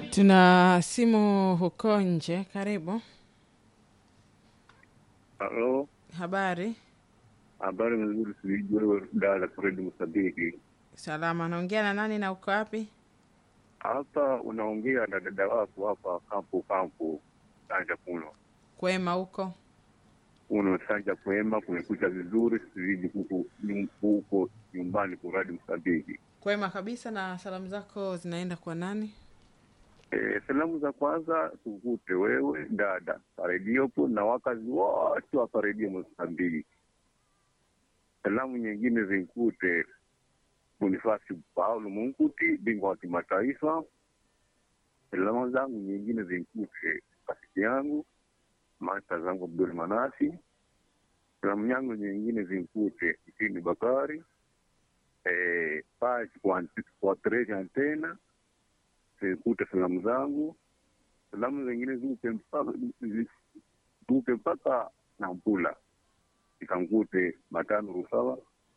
Tuna simu huko nje. Karibu. Halo, Habari? habari nzuri, sijui wewe dada Fredi Msabiki. Salama. Naongea na nani na uko wapi? Hapa unaongea na dada wako hapa kampu kampu sanja kuno Kwema huko? uno sanja kwema, kumekucha vizuri, sijui huku nyum- huko nyumbani kuradi Msabiki. Kwema kabisa. Na salamu zako zinaenda kwa nani? E, salamu za kwanza tukute wewe dada parediopo na wakazi wote wa paredio Msabiki. Salamu nyingine zinkute Bonifasi Paulo Munkuti, bingwa wa kimataifa. Salamu zangu nyingine zinkute rafiki yangu masta zangu Abdul Manasi. Salamu yangu nyingine zinkute Itini Bakari eh, Pachi kwa, kwa Treja Antena zinkute salamu zangu. Salamu zingine ziuke mpaka ziuke mpaka Nampula ikankute Matano Rusawa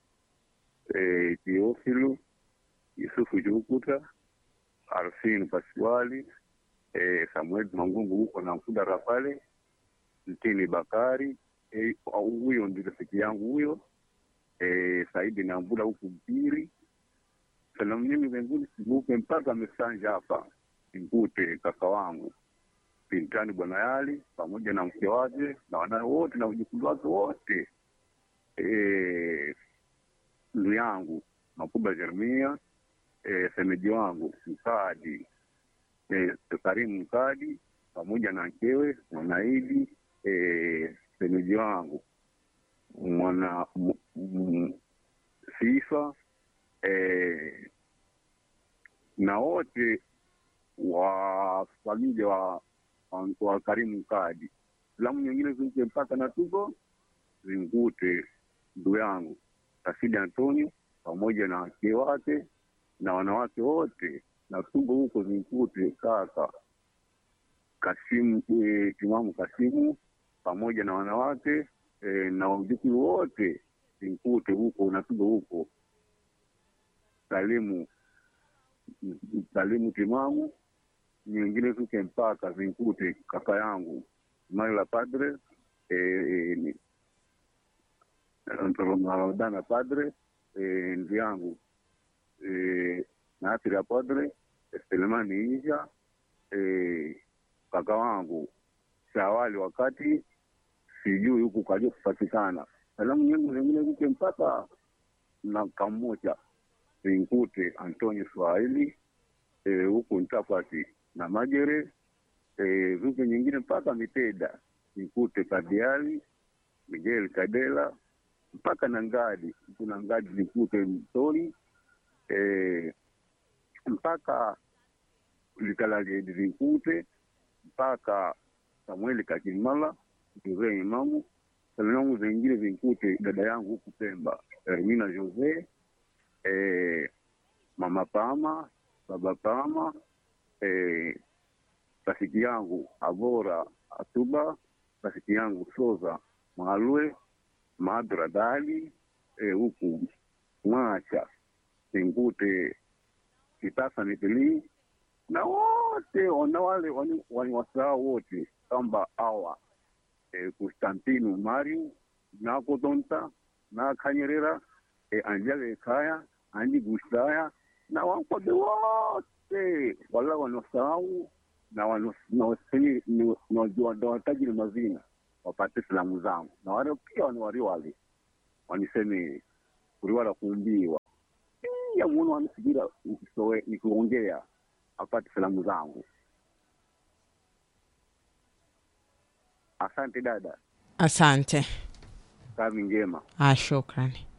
eh, Teofilu Yusufu Jukuta Arfin Paswali eh, Samuel Mangungu huko na Mkudara pale Mtini Bakari eh, huyo ndio rafiki yangu huyo eh, Saidi Nambula huku Mpiri. Salamu nyingi zengine sibuke mpaka Mesanja hapa Mkute kaka wangu Pintani Bwana Yali pamoja na mke wake na wanawe wote na wajukuu wake wote eh, ndugu yangu Makuba Jeremia eh, semeji wangu Mkadi eh, Karimu Mkadi pamoja na mkewe Mwanaidi eh, semeji wangu mwana m- m- Sifa eh, na wote wa familia wa, wa, wa Karimu Mkadi. Salamu nyingine zimke mpaka na tuko zingute ndugu yangu Rashidi Antonio pamoja na wake wake na wanawake wote na tuko huko zinkute kaka Kasimu e, Imamu Kasimu pamoja na wanawake e, na wajukuu wote zinkute huko na tuko huko Salimu Salimu Timamu nyingine zuke mpaka zinkute kaka yangu Maila Padre e, e, ni- Ramadana Padre eh, ndugu yangu eh, Nasira Padre Selemani Isha eh, kaka wangu Shawali wakati sijui huku kaja kupatikana. Salamu nyingi zingine zike mpaka na kamoja zinkute Antonio Swahili eh, huku Ntapati na Majere eh, zuke nyingine mpaka Miteda zinkute Kadiali Miguel Kadela mpaka na ngadi kuna ngadi likute mtoni eh, mpaka likalaliedi likute mpaka samueli kakimala jose imamu salamu zengine zinkute dada yangu huku pemba ermina jose eh, mama pama baba pama eh, rafiki yangu abora atuba rafiki yangu soza maalwe Madra Dali eh, huku Mwacha Singute Kitasa Nipili na wote na wale wani- waniwasahau wote kamba awa eh, Konstantinu Mariu na Kodonta na Kanyerera eh, Anjale Kaya Anji Gusaya na wankode wote wala wanaosahau na wanawatajiri mazina wapate salamu zangu na wale pia wani wariwali waniseme kuriwala kuumbiwa ya muno wanisigira nikisowe- nikiongea apate salamu zangu asante dada Asante. kazi njema Ah, shukrani.